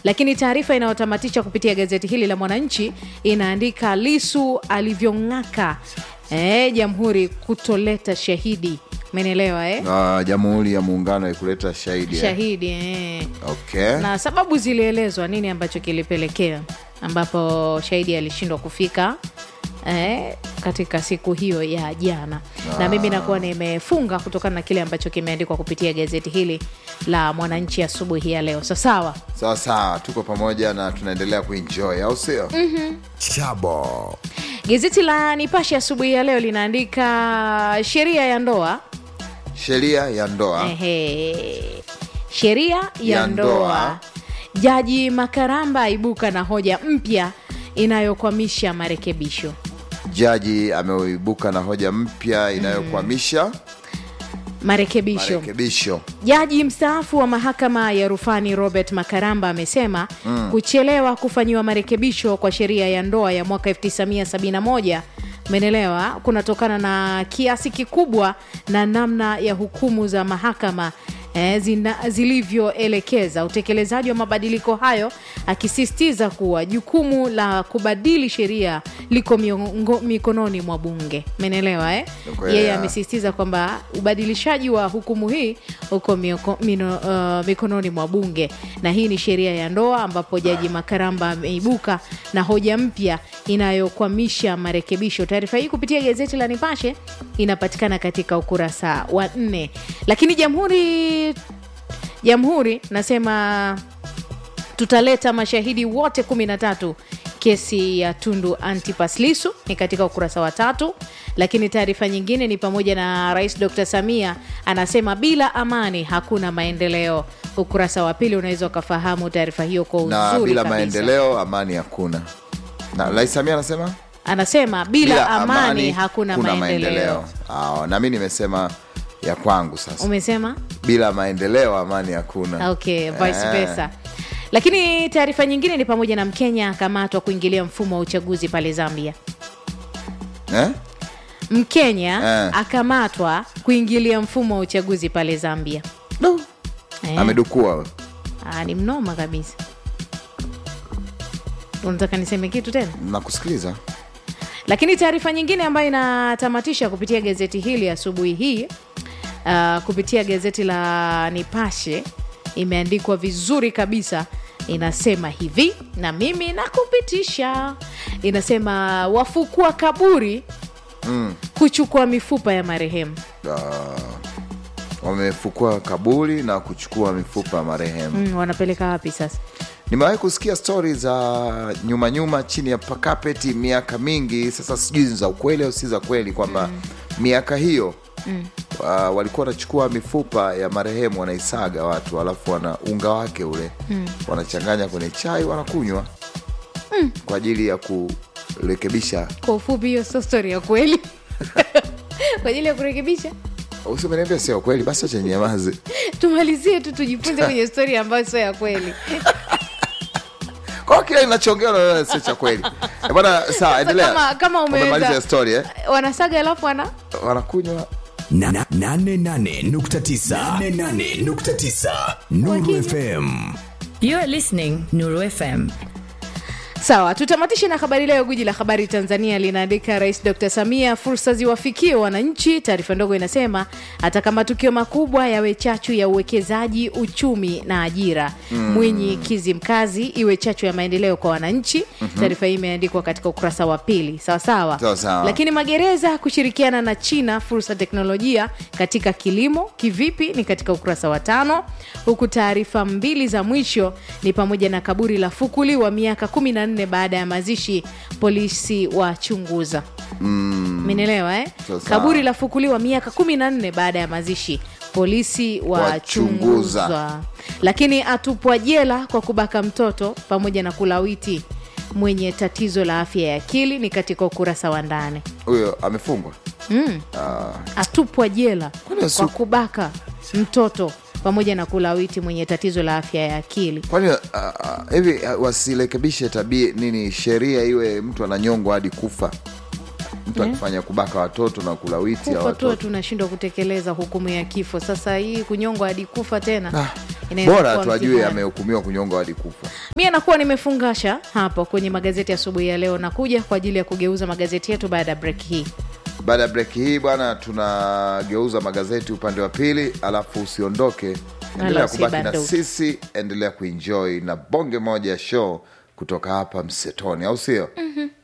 lakini taarifa inayotamatisha kupitia gazeti hili la Mwananchi inaandika Lisu alivyong'aka eh, jamhuri kutoleta shahidi. Umenielewa eh? Ah, Jamhuri ya Muungano ikuleta shahidi eh? Shahidi eh. Okay. na sababu zilielezwa nini ambacho kilipelekea ambapo shahidi alishindwa kufika eh, katika siku hiyo ya jana na mimi nakuwa nimefunga kutokana na kile ambacho kimeandikwa kupitia gazeti hili la mwananchi asubuhi ya leo sasawa Sawa sawa, tuko pamoja na tunaendelea kuenjoy, au sio? Chabo. gazeti la nipashe asubuhi ya leo linaandika sheria ya ndoa Sheria ya ndoa Ehe. sheria ya, Ya ndoa. ndoa. Jaji Makaramba aibuka na hoja mpya inayokwamisha marekebisho. jaji ameibuka na hoja mpya inayokwamisha Marekebisho. marekebisho. Jaji mstaafu wa mahakama ya rufani Robert Makaramba amesema kuchelewa kufanyiwa marekebisho kwa sheria ya ndoa ya mwaka 1971 umeelewa, kunatokana na kiasi kikubwa na namna ya hukumu za mahakama eh, zina- zilivyoelekeza utekelezaji wa mabadiliko hayo, akisisitiza kuwa jukumu la kubadili sheria liko miongo- mikononi mwa bunge. Umeelewa eh? Uko Yeye ya. amesisitiza kwamba ubadilishaji wa hukumu hii uko mioko, mino, uh, mikononi mwa bunge, na hii ni sheria ya ndoa, ambapo Jaji Makaramba ameibuka na hoja mpya inayokwamisha marekebisho. Taarifa hii kupitia gazeti la Nipashe inapatikana katika ukurasa wa nne. Lakini Jamhuri Jamhuri nasema tutaleta mashahidi wote 13 kesi ya Tundu Antipas Lissu ni katika ukurasa wa tatu. Lakini taarifa nyingine ni pamoja na Rais Dr. Samia anasema bila amani hakuna maendeleo. Ukurasa wa pili unaweza ukafahamu taarifa hiyo kwa uzuri na bila kabisa. maendeleo amani hakuna. Na Rais Samia anasema Anasema bila, amani, hakuna maendeleo. Ah, na mi nimesema ya kwangu sasa, Umesema bila maendeleo amani hakuna. okay, vice Eh. versa. Lakini taarifa nyingine ni pamoja na Mkenya akamatwa kuingilia mfumo wa uchaguzi pale Zambia. Eh? Mkenya Eh. akamatwa kuingilia mfumo wa uchaguzi pale Zambia. Eh, Amedukua ah, ni mnoma kabisa. Unataka niseme kitu tena? nakusikiliza. Lakini taarifa nyingine ambayo inatamatisha kupitia gazeti hili asubuhi hii uh, kupitia gazeti la Nipashe imeandikwa vizuri kabisa, inasema hivi, na mimi nakupitisha. Inasema wafukua kaburi kuchukua mifupa ya marehemu. Wamefukua kaburi na kuchukua mifupa ya marehemu. Mm, wanapeleka wapi sasa? Nimewahi kusikia stori za nyuma nyuma chini ya pakapeti miaka mingi sasa, sijui ni za ukweli au si za kweli, kwamba miaka hiyo uh, walikuwa wanachukua mifupa ya marehemu wanaisaga watu, alafu wana unga wake ule wanachanganya kwenye chai wanakunywa kwa ajili ya kurekebisha. Kwa ufupi, hiyo sio stori ya kweli kwa ajili ya kurekebisha. Usimeniambia sio kweli, basi acha nyamaze. Tumalizie tu tujifunze kwenye stori ambayo sio ya kweli. Kwa kile inachoongea unaona sio cha kweli Eh, bwana. Sawa, endelea. kama- kama umeenda- Umemaliza story eh? Wanasaga alafu wana Wanakunywa Na- na- nane nane nukta tisa. Nane nane nukta tisa. Nuru FM. You are listening Nuru FM. Sawa, tutamatishe na habari leo. Gwiji la habari Tanzania linaandika Rais Dr Samia, fursa ziwafikie wananchi. Taarifa ndogo inasema hata matukio makubwa yawe chachu ya uwekezaji, uchumi na ajira. Mwinyi Kizimkazi iwe chachu ya maendeleo kwa wananchi. Taarifa hii imeandikwa katika ukurasa wa pili. Sawa sawa, Sawa sawa. lakini magereza kushirikiana na China, fursa teknolojia katika kilimo kivipi, ni katika ukurasa wa tano, huku taarifa mbili za mwisho ni pamoja na kaburi la fukuliwa miaka 14 baada ya mazishi, polisi wachunguza. Menelewa eh? Sawa sawa. Kaburi la fukuliwa miaka 14 baada ya mazishi, polisi Wachunguza. wachunguza. Lakini atupwa jela kwa kubaka mtoto pamoja na kulawiti mwenye tatizo la afya ya akili, ni katika ukurasa wa ndani. huyo amefungwa atupwa jela Kwani kwa su- kubaka mtoto pamoja na kulawiti mwenye tatizo la afya ya akili. kwani ah, ah, hivi ah, wasirekebishe tabia nini, sheria iwe mtu ananyongwa hadi kufa, mtu akifanya kubaka watoto na kulawiti ya Kufa tu watoto tunashindwa kutekeleza hukumu ya kifo. Sasa hii kunyongwa hadi kufa tena, Ah, Inaweza bora kuwa tu ajue mtihani. amehukumiwa kunyongwa hadi kufa mie nakuwa nimefungasha hapo kwenye magazeti asubuhi ya leo nakuja kwa ajili ya kugeuza magazeti yetu baada ya break hii baada ya breki hii bwana tunageuza magazeti upande wa pili alafu usiondoke endelea kubaki na usibanduke. sisi endelea kuenjoy na bonge moja ya show kutoka hapa msetoni au sio mm-hmm.